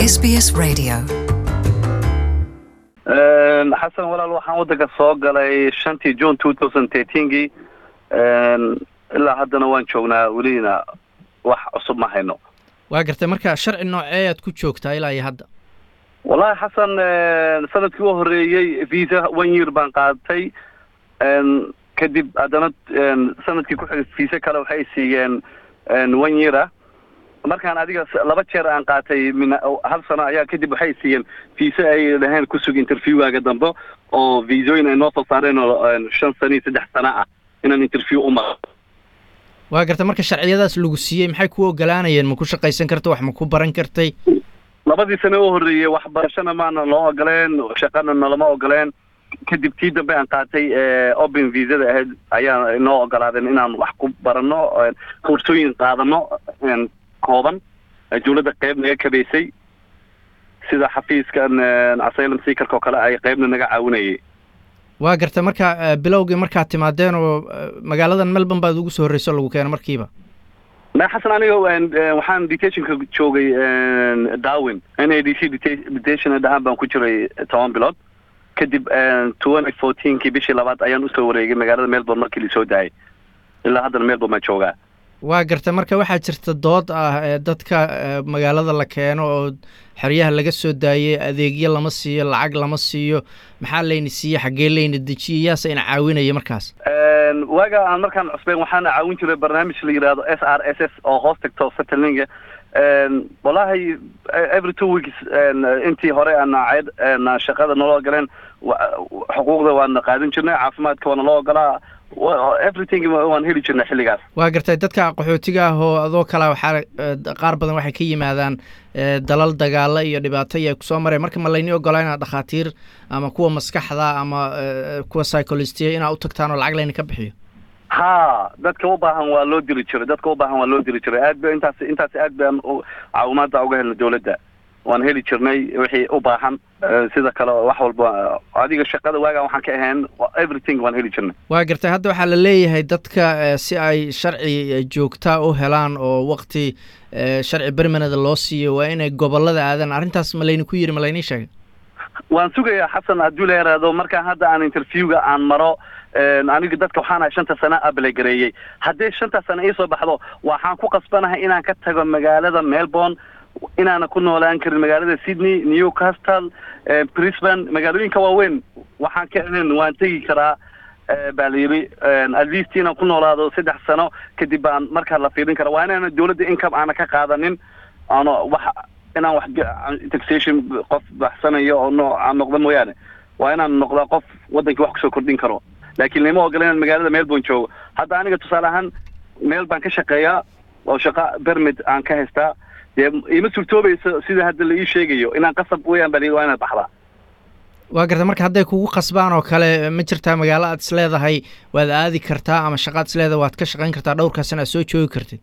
SBS Radio. xasan walaal waxaan waddanka soo galay shantii june two thousand thirteenkii ilaa haddana waan joognaa welina wax cusub ma hayno waa gartay marka sharci noocee aad ku joogtaa ilaa iyo hadda wallahi xasan sanadkii u horeeyey visa one year baan qaadatay kadib haddana sanadkii ku xigay visa kale waxay siiyeen one year ah markaan adiga laba jeer aan qaatay min hal sano ayaa kadib waxay siiyeen visa ay dhaheen kusug interviewgaaga dambe oo visooyin ay noo soo saareen oo shan sano iyo saddex sano ah inaan interview u maro waa gartay marka sharciyadaas lagu siiyey maxay ku ogolaanayeen ma ku shaqaysan karta wax ma ku baran kartay labadii sano u horreeyey waxbarashana maana loo ogoleen shaqana nalama ogoleen kadib tii dambe aan qaatay open visada ahayd ayaa inoo ogolaadeen inaan wax ku barano koorsooyin qaadano kooban dawladda qayb naga kabaysay sida xafiiskan asylum seekerka oo kale ay qaybna naga caawinayay waa gartay marka bilowgii markaad timaadeen oo magaaladan melbourne baad ugu soo horreyso lagu keeno markiiba ma xasan aniga waxaan detationka joogay darwin n a d c detation dhahaan baan ku jiray toban bilood kadib twenty fourteenkii bishii labaad ayaan usoo wareegay magaalada melbourne markii lasoo daayay ilaa haddana melbourne baan joogaa waa gartay marka waxaa jirta dood ah ee dadka magaalada la keeno oo xeryaha laga soo daayey adeegyo lama siiyo lacag lama siiyo maxaa layna siiye xaggee layna dejiyey yaase ina caawinaya markaas waaga aan markaan cusbeyn waxaana caawin jiray barnaamij la yidhaahdo s r s s oo hoos tagto settlinga wallahi every two weeks intii hore aanaceed shaqada naloo galeen xuquuqda waana qaadan jirnay caafimaadka waana loo ogolaa everything waan heli jirnay xilligaas waa gartay dadka qaxootiga ah oo adoo kala waxaa qaar badan waxay ka yimaadaan dalal dagaalo iyo dhibaato iyo kusoo mareen marka ma layni ogolaa inaad dhakhaatiir ama kuwa maskaxda ama kuwa psycholostiya inaad u tagtaan oo lacag layni ka bixiyo ha dadka u baahan waa loo diri jiray dadka u baahan waa loo diri jiray aad ba intaas intaas aad baan caawimaada uga helnay dawladda waan heli jirnay wixii u baahan sida kale wax walba adiga shaqada waagaan waxaan ka ahayn everything waan heli jirnay waa gartay hadda waxaa la leeyahay dadka si ay sharci joogtaa u helaan oo wakti sharci bermanada loo siiyo waa inay gobolada aadaan arrintaas ma layni ku yiri ma laynii sheegay waan sugayaa xasan hadduu la yaraado markaan hadda aan interviewga aan maro aniga dadka waxaan ahay shanta sano abalegareeyey haddii shanta sano iisoo baxdo waxaan ku qasbanahay inaan ka tago magaalada melbourne inaana ku noolaan karin magaalada sydney newcastle brisbane magaalooyinka waaweyn waxaan ka ahayn waan tegi karaa baa la yidhi at least inaan ku noolaado saddex sano kadib baan markaa la fiirin kara waa inaana dawladda income aana ka qaadanin ano wax inaan wax taxation qof baxsanayo oo nooca noqda mooyaane waa inaan noqdaa qof waddankii wax kusoo kordhin karo laakiin lama ogola inaan magaalada melbourne joogo hadda aniga tusaale ahaan meel baan ka shaqeeyaa oo shaqa bermid aan ka haystaa dee ima suurtoobayso sida hadda la ii sheegayo inaan qasab weyaan baa waa inaad baxdaa waa garta marka hadday kugu qasbaan oo kale ma jirtaa magaalo aad is leedahay waad aadi kartaa ama shaqaad is leedahay waad ka shaqayn kartaa dhowrkaasina aad soo joogi kartid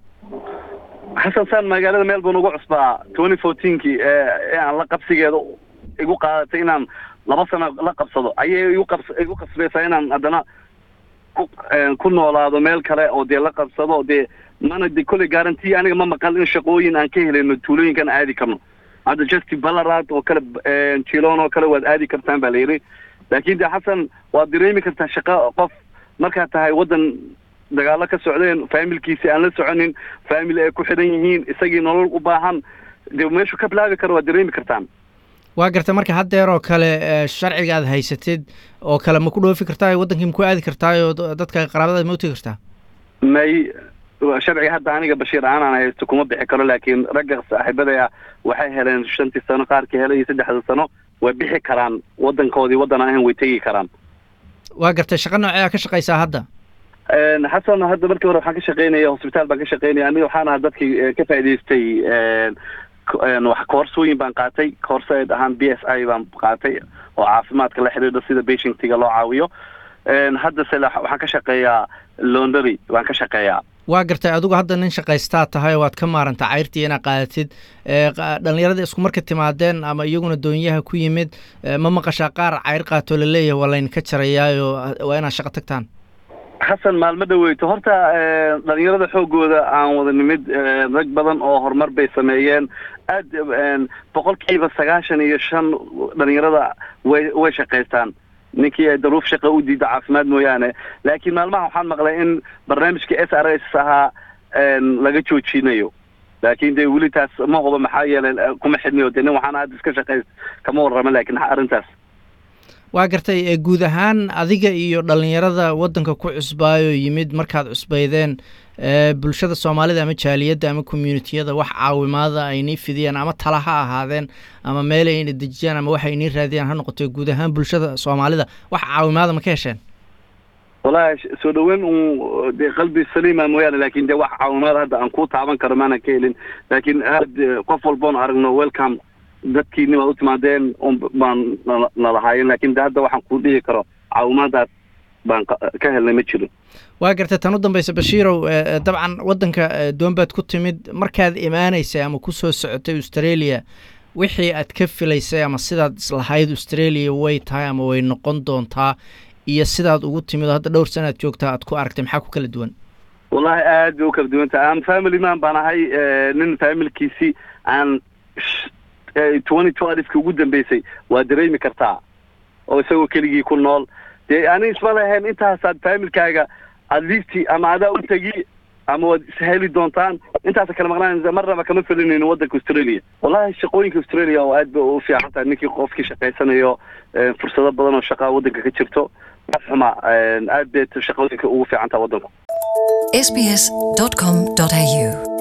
xasan saan magaalada melbourne ugu cusbaa twenty fourteenkii ee aan la qabsigeeda igu qaadatay inaan laba sano la qabsado ayay igu qabs igu qasbaysaa inaan haddana ku ku noolaado meel kale oo dee la qabsado dee mana de kolley garanti aniga ma maqal in shaqooyin aan ka helayno tuulooyinkan aadi karno hadda justy ballarat oo kale jilon oo kale waad aadi kartaan baa la yidhi laakin de xasan waad dareemi kartaa shaqo qof markaad tahay waddan dagaalo ka socdeen faamilkiisi aan la soconin faamily ay ku xidhan yihiin isagii nolol u baahan dee meeshuu ka bilaabi karo waad dareemi kartaan waa garta marka haddeer oo kale sharciga aad haysatid oo kale ma ku dhoofi kartaa waddankii ma ku aadi kartaayoo dadka qaraabadaad ma utegi kartaa may sharciga hadda aniga bashiir aanaan haysto kuma bixi karo laakiin ragga saaxiibada ah waxay heleen shantii sano qaarkii helay iyo saddexda sano way bixi karaan waddankoodii waddan aan ahayn way tegi karaan waa gartay shaqa noocee ka shaqaysaa hadda xasan hadda markii hore waxaan ka shaqeynaya hosbitaal baan ka shaqeynaya aniga waxaan ahaa dadkii ka faa'idaystay wax koorsooyin baan qaatay koorsaed ahaan b s i baan qaatay oo caafimaadka la xidhiidho sida patientiga loo caawiyo haddase waxaan ka shaqeeyaa londary baan ka shaqeeyaa waa gartay adigu hadda nin shaqaystaa tahay waad ka maaranta cayrtii inaad qaadatid dhalinyarada isku marka timaadeen ama iyaguna doonyaha ku yimid ma maqashaa qaar cayr qaatoo laleeyahay waa laydinka jarayaayo waa inaad shaqo tagtaan xasan maalmo dhaweyto horta dhalinyarada xoogooda aan wada nimid rag badan oo horumar bay sameeyeen aad boqolkiiba sagaashan iyo shan dhalinyarada way way shaqaystaan ninkii ay daruuf shaqa u diida caafimaad mooyaane laakiin maalmaha waxaan maqlay in barnaamijka s r s ahaa laga joojinayo laakiin dee weli taas ma huba maxaa yeelay kuma xidniyo de nin waxaana hadda iska shaqays kama warrama laakiin arrintaas waa gartay guud ahaan adiga iyo dhalinyarada waddanka ku cusbaayo yimid markaad cusbaydeen bulshada soomaalida ama jaaliyadda ama communitiyada wax caawimaada aynii fidiyaan ama tala ha ahaadeen ama meel ayna dejiyaan ama waxa aynii raadiyaan ha noqoto guud ahaan bulshada soomaalida wax caawimaada ma ka hesheen wallahi soo dhaweyn un de qalbi saliima mooyaane lakin de wax caawimaad hadda aan ku taaban karo maanan ka helin laakiin aad qof walboon aragno welcome dadkiini waad u timaadeen un baan nalahaayeen lakin de hadda waxaan ku dhihi karo caawimaadaas baan ka helnay ma jiro waa gartay tan u dambaysa bashiirow dabcan waddanka doonbaad ku timid markaad imaanaysay ama kusoo socotay australia wixii aad ka filaysay ama sidaad islahayd australia way tahay ama way noqon doontaa iyo sidaad ugu timid oo hadda dhowr sana ad joogtaa aad ku aragtay maxaa ku kala duwan wallahi aad bay u kala duwan tahay aan family man baan ahay nin familkiisi aan twenty twelfki ugu dambeysay waa dareemi kartaa oo isagoo keligii ku nool dee ani isma lahayn intaasaad familkaaga at least ama adaa u tegi ama waad isheli doontaan intaasa kala maqnaan marnaba kama felinayno waddanka australia wallahi shaqooyinka australia oo aad ba u fiican tahay ninkii qofkii shaqaysanayo fursado badan oo shaqaa waddanka ka jirto xuma aad bay shaqooyinka ugu fiican taha waddanku sbs.com.au